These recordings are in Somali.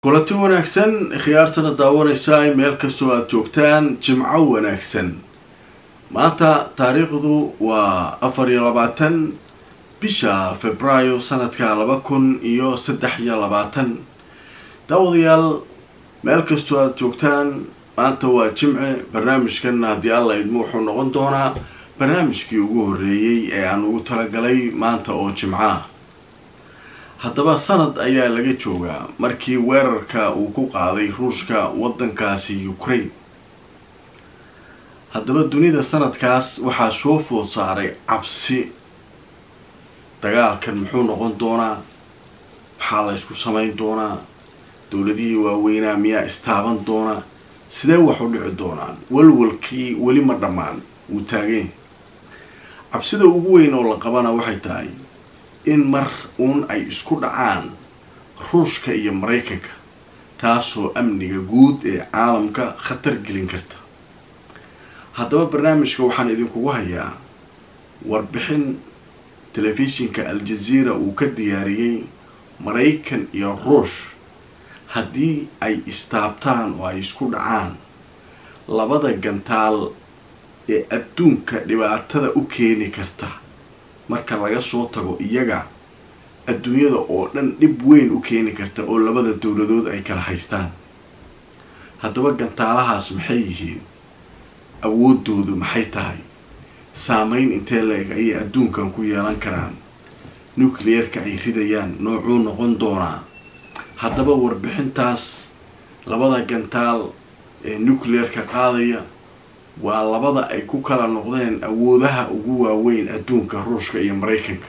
kulanti wanaagsan khiyaartana daawanaysaa meel kastoo aada joogtaan jimco wanaagsan maanta taariikhdu waa afar iyo labaatan bisha februaayo sanadka laba kun iyo saddex iyo labaatan daawadayaal meel kastoo aada joogtaan maanta waa jimce barnaamijkan haddii alla idmo wuxuu noqon doonaa barnaamijkii ugu horreeyey ee aan ugu talagalay maanta oo jimco ah haddaba sanad ayaa laga joogaa markii weerarka uu ku qaaday ruushka waddankaasi ukraine haddaba dunida sanadkaas waxaa soo food saaray cabsi dagaalkan muxuu noqon doonaa maxaa la ysku samayn doonaa dowladihii waaweynaa miyaa istaaban doonaa sidee wax u dhici doonaan walwalkii weli ma dhammaan wuu taageen cabsida ugu weyn oo la qabana waxay tahay in mar uun ay isku dhacaan ruushka iyo maraykanka taasoo amniga guud ee caalamka khatar gelin karta haddaba barnaamijka waxaan idinkugu hayaa warbixin telefishinka al-jazeera uu ka diyaariyey maraykan iyo ruush haddii ay istaabtaan oo ay isku dhacaan labada gantaal ee adduunka dhibaatada u keeni karta marka laga soo tago iyaga adduunyada oo dhan dhib weyn u keeni karta oo labada dowladood ay kala haystaan haddaba gantaalahaas maxay yihiin awooddoodu maxay tahay saameyn intee la-eg ayay adduunkan ku yeelan karaan nucleerka ay ridayaan noocuu noqon doonaa haddaba warbixintaas labada gantaal ee nucleerka qaadaya waa labada ay ku kala noqdeen awoodaha ugu waaweyn adduunka ruushka iyo maraykanka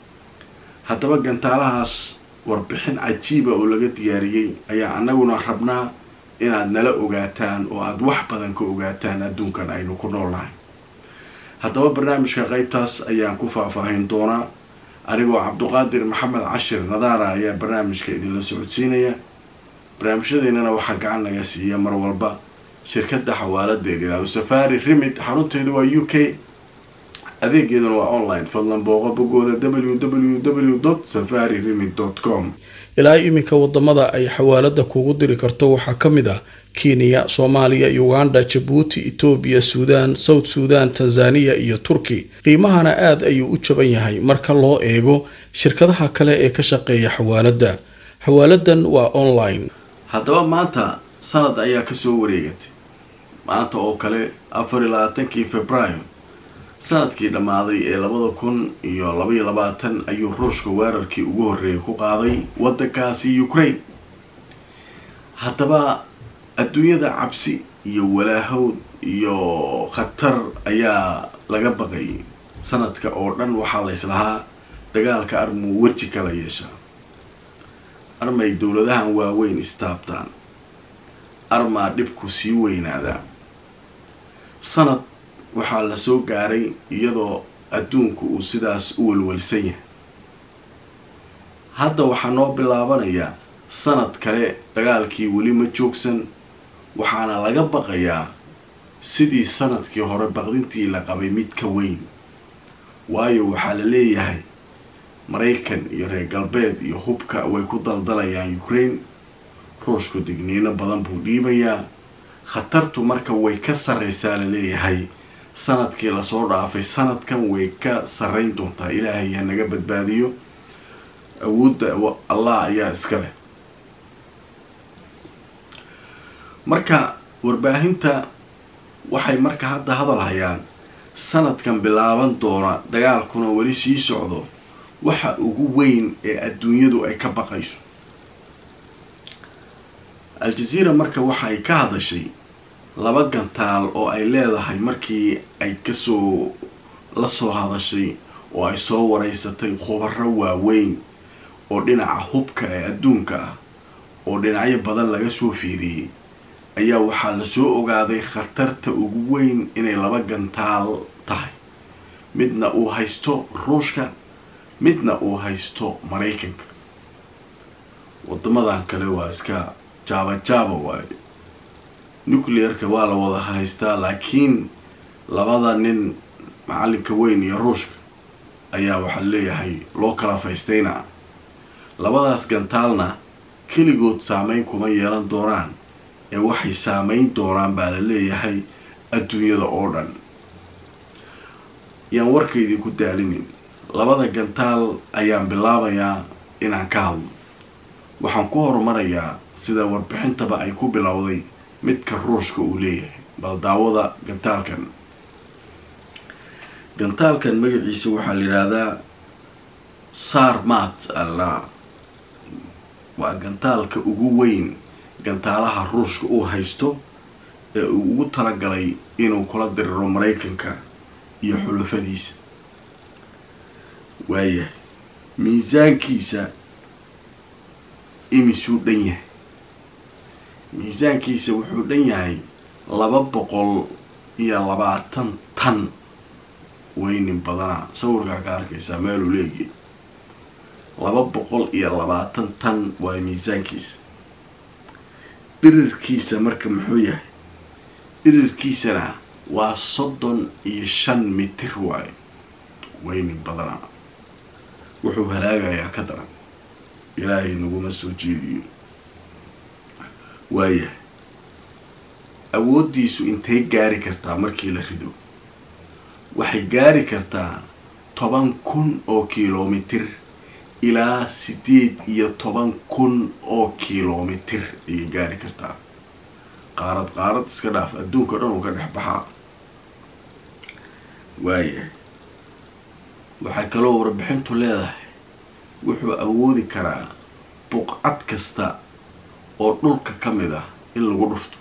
haddaba gantaalahaas warbixin cajiiba oo laga diyaariyey ayaa annaguna rabnaa inaad nala ogaataan oo aada wax badan ka ogaataan adduunkan aynu ku noolnahay haddaba barnaamijka qeybtaas ayaan ku faahfaahin doonaa anigoo cabduqaadir maxamed cashir nadaara ayaa barnaamijka idinla socodsiinaya barnaamijyadeennana waxaa gacan naga siiya mar walba shirkadda xawaaladeedina safari remid xarunteedu waa u k adeegeeduna waa online fadlan booqo bogooda w w w safari remid com ilaa iminka wadamada ay xawaalada kugu diri karto waxaa ka mid ah kenya soomaaliya uganda jabuuti etoobiya suudaan south suudan tanzaniya iyo turki qiimahana aada ayuu u jaban yahay marka loo eego shirkadaha kale ee ka shaqeeya xawaalada xawaaladan waa online haddaba maanta sanad ayaa kasoo wareegatay maanta oo kale afar iyo labaatankii februaayo sanadkii dhammaaday ee labada kun iyo labaiyo labaatan ayuu ruushka weerarkii ugu horreeyay ku qaaday waddankaasi ukraine haddaba adduunyada cabsi iyo walaahowd iyo khatar ayaa laga baqayay sanadka oo dhan waxaa la islahaa dagaalka armuu weji kala yeeshaa armay dowladahan waaweyn istaabtaan armaa dhibku sii weynaadaa sanad waxaa la soo gaaray iyadoo adduunku uu sidaas u walwalsan yahay hadda waxaa noo bilaabanayaa sanad kale dagaalkii weli ma joogsan waxaana laga baqayaa sidii sanadkii hore baqdintii la qabay mid ka weyn waayo waxaa la leeyahay maraykan iyo reer galbeed iyo hubka way ku daldalayaan ukraine ruushku digniino badan buu dhiibayaa khatartu marka way ka sarraysaa la leeyahay sanadkii lasoo dhaafay sanadkan way ka sarrayn doontaa ilaahay ha naga badbaadiyo awoodda allah ayaa iska leh marka warbaahinta waxay marka hadda hadal hayaan sanadkan bilaaban doona dagaalkuna weli sii socdo waxa ugu weyn ee adduunyadu ay ka baqayso al-jazeera marka waxay ka hadashay laba gantaal oo ay leedahay markii ay kasoo la soo hadashay oo ay soo wareysatay khubaro waaweyn oo dhinaca hubka ee adduunka ah oo dhinacyo badan laga soo fiiriyey ayaa waxaa lasoo ogaaday khatarta ugu weyn inay laba gantaal tahay midna uu haysto ruushka midna uu haysto maraykanka wadamadan kale waa iska jaaba jaaba waayo nucleerka waa la wada haystaa laakiin labada nin macalinka weyn iyo ruushka ayaa waxaa leeyahay loo kala faystayna labadaas gantaalna keligood saameyn kuma yeelan doonaan ee waxay saameyn doonaan baa la leeyahay adduunyada oo dhan yaan warkaydii ku daalinin labada gantaal ayaan bilaabayaa inaan ka hadlo waxaan ku horumarayaa sida warbixintaba ay ku bilowday midka ruushka uu leeyahay bal daawada gantaalkan gantaalkan magaciisa waxaa la yidhaahdaa sarmat alla waa gantaalka ugu weyn gantaalaha ruushka uu haysto ee uu ugu talagalay inuu kula diriro maraykanka iyo xulafadiisa waayahay miisaankiisa imisuu dhan yahay miisaankiisa wuxuu dhan yahay laba boqol iyo labaatan tan weynin badanaa sawirkaa ka arkaysaa meeluu leegiya laba boqol iyo labaatan tan waa miisaankiisa dhirirkiisa marka muxuu yahay dhirirkiisana waa soddon iyo shan mitir waayo weynin badanaa wuxuu halaagayaa ka daran ilaahay naguma soo jeediyo waayahay awooddiisu intay gaari kartaa markii la rido waxay gaari kartaa toban kun oo kilomitir ilaa siddeed iyo toban kun oo kilomitir ayay gaari kartaa qaarad qaarad iska dhaaf adduunka dhan uu ka dhex baxaa waayahay waxay kaloo warbixintu leedahay wuxuu awoodi karaa buqcad kasta oo dhulka ka mid ah in lagu dhufto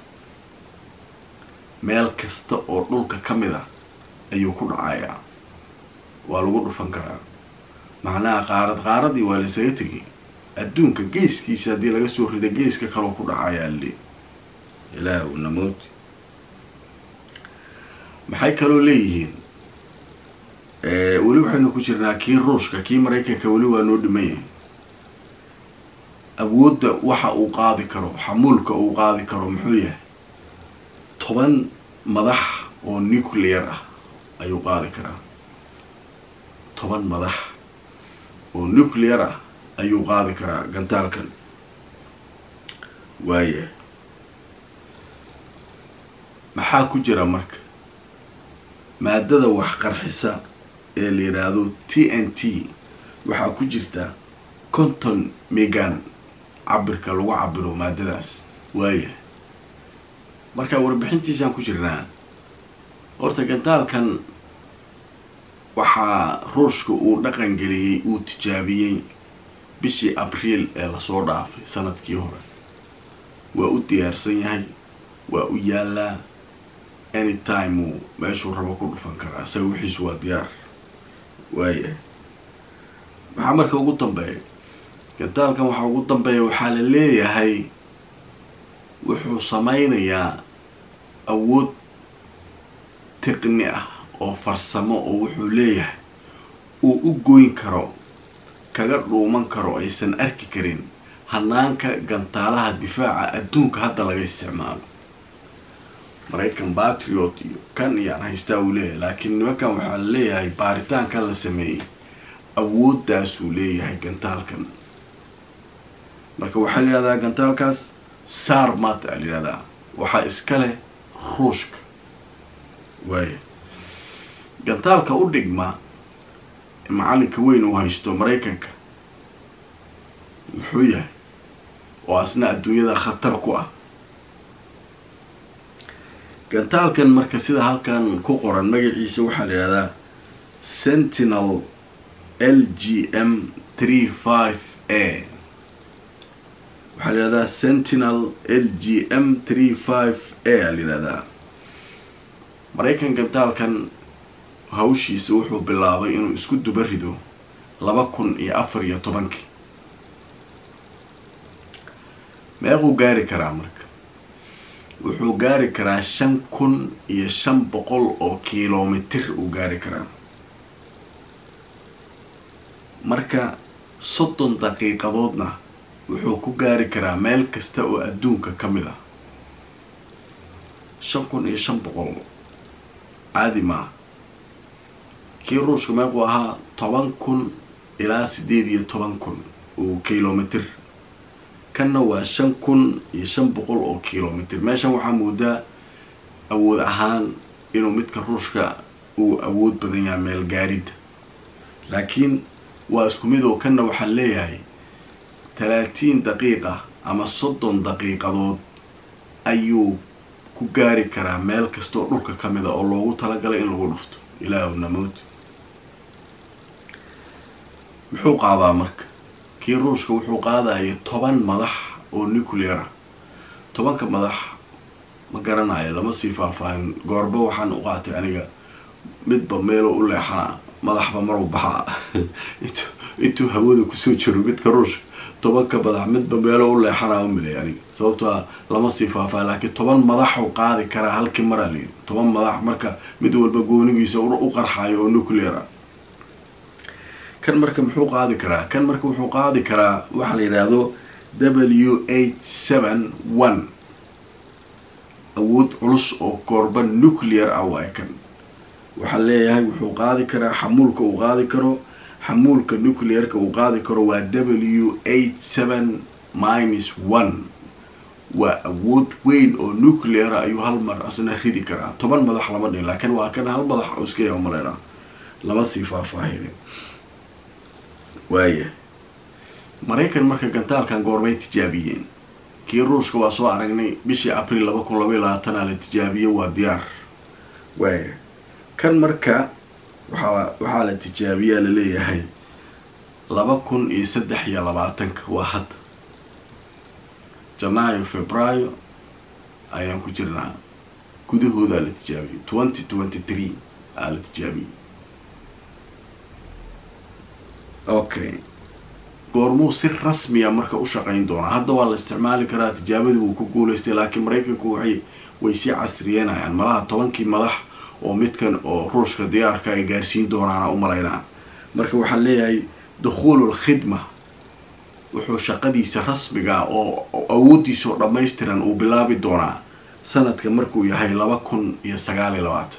meel kasta oo dhulka ka mid ah ayuu ku dhacayaa waa lagu dhufan karaa macnaha qaarad qaaradii waa laysaga tegay adduunka geeskiisa haddii laga soo rida geeska kaloo ku dhacayaa le ilaahu namooti maxay kaloo leeyihiin weli waxaynu ku jirnaa kii ruushka kii maraykanka weli waa noo dhiman yahay awoodda waxa uu qaadi karo xamuulka uu qaadi karo muxuu yahay toban madax oo nuclear ah ayuu qaadi karaa toban madax oo nuclear ah ayuu qaadi karaa gantaalkan waaya maxaa ku jira marka maadada wax qarxisa ee la yidhaahdo t n t waxaa ku jirta conton megan cabirka lagu cabiro maadadaas waaya marka warbixintiisaan ku jirnaa horta gantaalkan waxaa ruushka uu dhaqan geliyey uu tijaabiyey bishii abriil ee lasoo dhaafay sanadkii hore waa u diyaarsan yahay waa u yaalaa anytime uu meeshuu rabo ku dhufan karaa isaga wixiisu waa diyaar waaya maxaa marka ugu dambeeya gantaalkan waxaa ugu dambeeya waxaa la leeyahay wuxuu sameynayaa awood tiqni ah oo farsamo oo wuxuu leeyahay uu u goyn karo kaga dhuuman karo aysan arki karin hanaanka gantaalaha difaaca adduunka hadda laga isticmaalo maraykan batriot iyo kan iyaan haystaa uu leeyahay laakiin nimankan waxaa la leeyahay baaritaankan la sameeyey awooddaasuu leeyahay gantaalkan marka waxaa la yidhahdaa gantaalkaas sarmat aa la yidhahdaa waxaa iska leh ruushka waaya gantaalka u dhigma macalinka weyn uu haysto maraykanka muxuu yahay oo asna adduunyada khatar ku ah gantaalkan marka sida halkan ku qoran magaciisa waxaa la yidhahdaa sentinel l g m three five a waxaa la yidhahdaa sentinel l g m three five a aa la yidhahdaa maraykan gantaalkan hawshiisa wuxuu bilaabay inuu isku duba rido laba kun iyo afar iyo tobankii meequu gaari karaa marka wuxuu gaari karaa shan kun iyo shan boqol oo kilomitir uu gaari karaa marka soddon daqiiqadoodna wuxuu ku gaari karaa meel kasta oo adduunka ka mid ah shan kun iyo shan boqol caadi maaha kii ruushka meequu ahaa toban kun ilaa siddeed iyo toban kun oo kilomitir kanna waa shan kun iyo shan boqol oo kilomitr meeshan waxaa moodaa awood ahaan inuu midka ruushka uu awood badan yahay meel gaaridda laakiin waa isku mid oo kanna waxaan leeyahay talaatiin daqiiqa ama soddon daqiiqadood ayuu ku gaari karaa meel kastaoo dhulka ka mid a oo loogu talagalay in lagu dhufto ilaahu namood muxuu qaadaa marka kii ruushka wuxuu qaadaya toban madax oo nuclear ah tobanka madax ma garanayo lama sii faahfaahin goorba waxaan u qaatay aniga midba meeloo u leexana madaxba maruu baxaa intuu hawada kusoo jiro midka ruushka tobanka madax midba meelo u leexanaa u milay aniga sababtoa lama sii faahfaahin laakiin toban madaxuu qaadi karaa halkii maraa layidhi toban madax marka mid walba goonigiisa u qarxayo oo nuclear ah kan marka muxuu qaadi karaa kan marka wuxuu qaadi karaa waxaa la yidhaahdo w eight seven one awood culus oo goorba nuclear ah waay kan waxaa leeyahay wuxuu qaadi karaa xamuulka uu qaadi karo xamuulka nuclearka uu qaadi karo waa w eight seven minus one waa awood weyn oo nucleara ayuu hal mar asna ridi karaa toban madax lama dhin laakiin waa kan hal madax oo iska yaa umaleynaa lama sii faahfaahinin waaya maraykan marka gantaalkan goormay tijaabiyeen kii ruushka waa soo aragnay bishii abriil laba kun labaiy labaatana la tijaabiye waa diyaar waaya kan marka waxaa waxaa la tijaabiyaa laleeyahay laba kun iyo saddex iyo labaatanka waa hadda janaayo februaayo ayaan ku jirnaa gudahoodaa la tijaabiyey twenty twenty three aa la tijaabiyey okay goormuu si rasmiya marka u shaqayn doonaa hadda waa la isticmaali karaa tijaabadii wuu ku guulaystay laakiin maraykanku waxay way sii casriyenayaan malaha tobankii madax oo midkan oo ruushka diyaarka ay gaarsiin doonaana u malaynaa marka waxaan leeyahay dukhuulul khidma wuxuu shaqadiisa rasmiga oo awooddiisa oo dhammaystiran uu bilaabi doonaa sanadka markuu yahay laba kun iyo sagaal iyo labaatan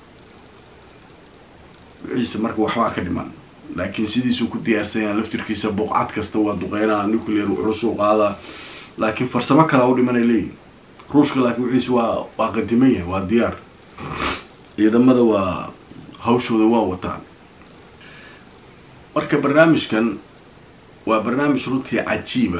wixiise marka waxbaa ka dhiman laakiin sidiisuu ku diyaarsanyaa laftirkiisa buuqcad kasta waa duqeynaa nuclear culusuu qaadaa laakiin farsamo kalaa u dhimanay leeyihin ruushka laakiin wixiise waa waa qadiman yahay waa diyaar ciidamada waa hawshooda waa wataan marka barnaamijkan waa barnaamij runtii cajiiba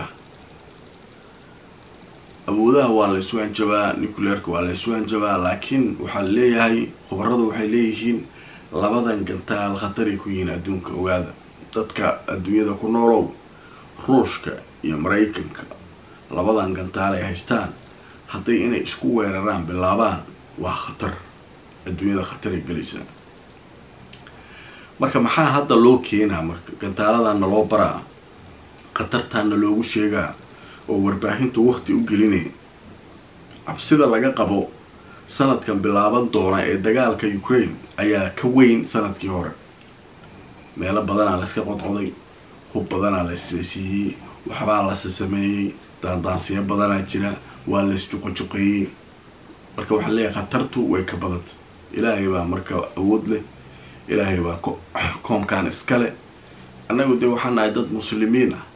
awoodaha waa la isu hanjabaa nuclearka waa la isu hanjabaa laakiin waxaa leeyahay khubaradu waxay leeyihiin labadan gantaal khataray ku yihiin adduunka ogaada dadka adduunyada ku noolow ruushka iyo maraykanka labadan gantaal ay haystaan hadday inay isku weeraraan bilaabaan waa khatar adduunyada khataray gelaysaa marka maxaa hadda loo keenaa marka gantaaladanna loo baraa khatartaanna loogu sheegaa oo warbaahinta wakti u gelinaya cabsida laga qabo sanadkan bilaaban doona ee dagaalka ukraine ayaa ka weyn sanadkii hore meelo badanaa layska qodqoday hub badanaa lasisiiyey waxbaa lase sameeyey daandaansiyo badanaa jira waa laysjuqojuqeeyey marka waxaa leeyahay khatartu way ka badanta ilaahay baa marka awood leh ilaahay baa koomkaan iskale annagu dee waxaan nahay dad muslimiin ah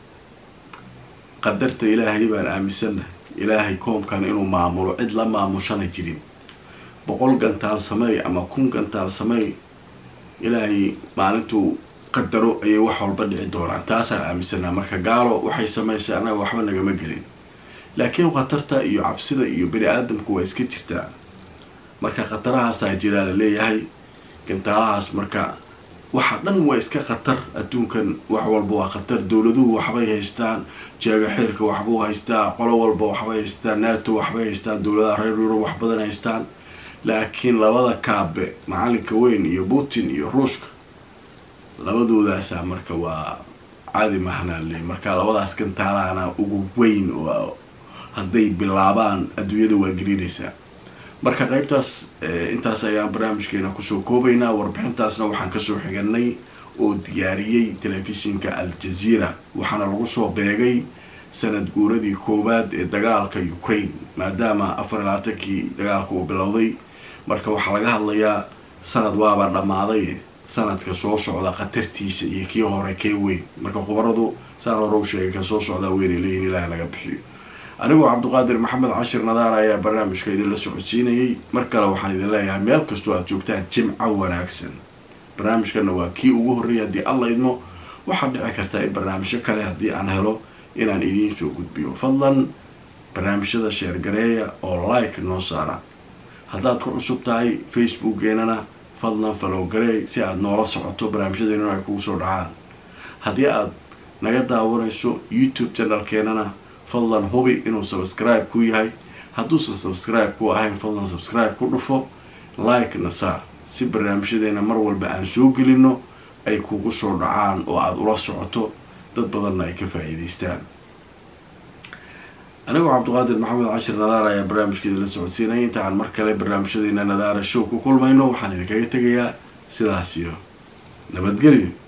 qadarta ilaahay baan aaminsannahay ilaahay koomkan inuu maamulo cid la maamushana jirin boqol gantaal sameey ama kun gantaal sameey ilaahay maalintuu qadaro ayay wax walba dhici doonaan taasaan aaminsannaha marka gaalo waxay samaysay annaga waxba nagama gelin laakiin khatarta iyo cabsida iyo bani aadamku waa iska jirtaa marka khatarahaasaa jiraa la leeyahay gantaalahaas marka waxa dhan waa iska khatar adduunkan wax walba waa khatar dowladuhu waxbay haystaan jeega xeerka waxbuu haystaa qolo walba waxbay haystaan nato waxbay haystaan dowladaha reer yurub wax badan haystaan laakiin labada kaabe macalinka weyn iyo putin iyo ruushka labadoodaasaa marka waa caadi mahnale marka labadaas gantaalahana ugu weyn oo hadday bilaabaan adduunyada waa gelinaysaa marka qaybtaas intaas ayaan barnaamijkeena kusoo koobaynaa warbixintaasna waxaan kasoo xiganay oo diyaariyey telefishinka al-jazeera waxaana lagu soo beegay sanad guuradii koowaad ee dagaalka ukraine maadaama afar iyo labaatankii dagaalka uu bilowday marka waxaa laga hadlayaa sanad waaba dhammaaday sanadka soo socda khatartiisa iyo kii hore kee weyn marka khubaradu saan hore u sheegay kan soo socdaa weynay leeyihin ilaah laga bixiyo anigoo cabdiqaadir maxamed cashir nadaar ayaa barnaamijka idinla socodsiinayay mar kale waxaan idin leeyahay meel kastoo aad joogtaan jimco wanaagsan barnaamijkana waa kii ugu horreeyay haddii alla idmo waxaad dhici kartaa in barnaamijyo kale haddii aan helo inaan idiin soo gudbiyo fadlan barnaamijyada sheergareeya oo like noo saara haddaad ku cusub tahay facebookkeenana fadlan falowgareey si aada noola socoto barnaamijyadeennuna ay kugu soo dhacaan haddii aad naga daawanayso youtube channelkeenana fadlan hubi inuu subscribe ku yahay hadduusan subscribe ku ahayn fadlan subscribe ku dhufo like na saar si barnaamijyadeena mar walba aan soo gelino ay kugu soo dhacaan oo aada ula socoto dad badanna ay ka faa-iideystaan anigoo cabdiqaadir maxamed cashir nadaar ayaa barnaamijkeeda la socodsiinaya inta aan mar kale barnaamijyadeena nadaara show ku kulmayno waxaan idinkaga tegayaa sidaas iyo nabadgelyo